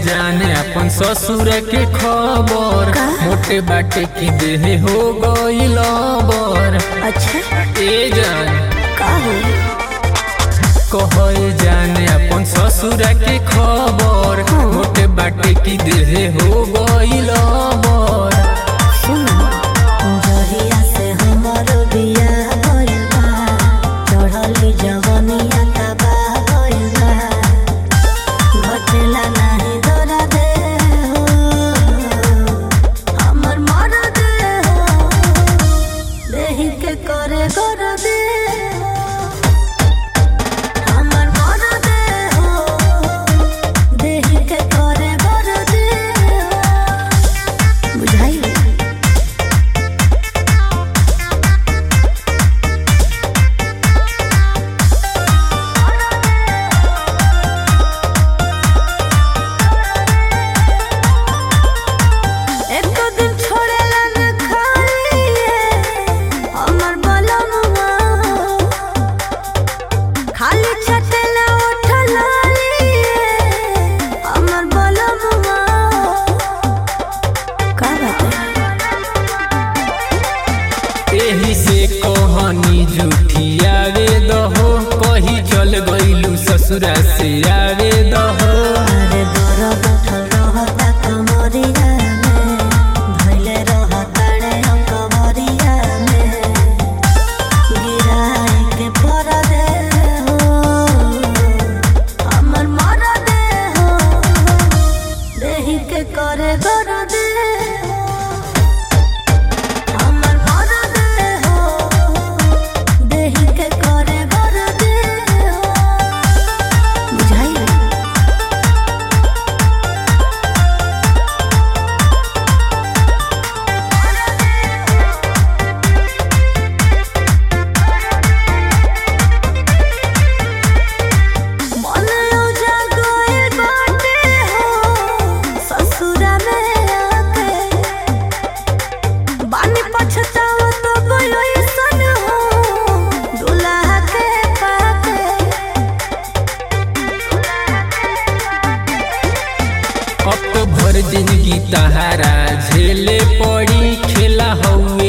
जाने अपन ससुर के खबर मोटे बाटे की देह हो गईल बर अच्छा ए जान का हो कहे जाने अपन ससुर के खबर मोटे बाटे की देह हो गईल बर सुन जहिया से हमर बिया भइल बा चढ़ली जवनिया तबाह भइल बा घटेला नाही दरा दे हो हमर मर दे हो देहि के करे कर दे हो हमर मर दे हो देहि के करे कर दे हो बुझाइल एको दिन छोड़ेला न खाइए हमर बलमुआ खाली छटेला उठला हमर बलमुआ का बात एही से कहानी झूठी आवे दहो कही चल गईलू ससुरा से आवे दहो अरे दरद उठल रहता कमरिया में धइले रहता रे हम कमरिया में गिराए के पर दे हो हमर मर दे हो देहि के करे कर दे हो हमर मर दे हो देहि के करे कर दे हो बुझाइल मन उजागल बाटे हो ससुरा में आके बानी पछतावा तो ऐसन हो दुल्हा के पाके अब तो भर जिंदगी तहारा झेले पड़ी खेला हऊ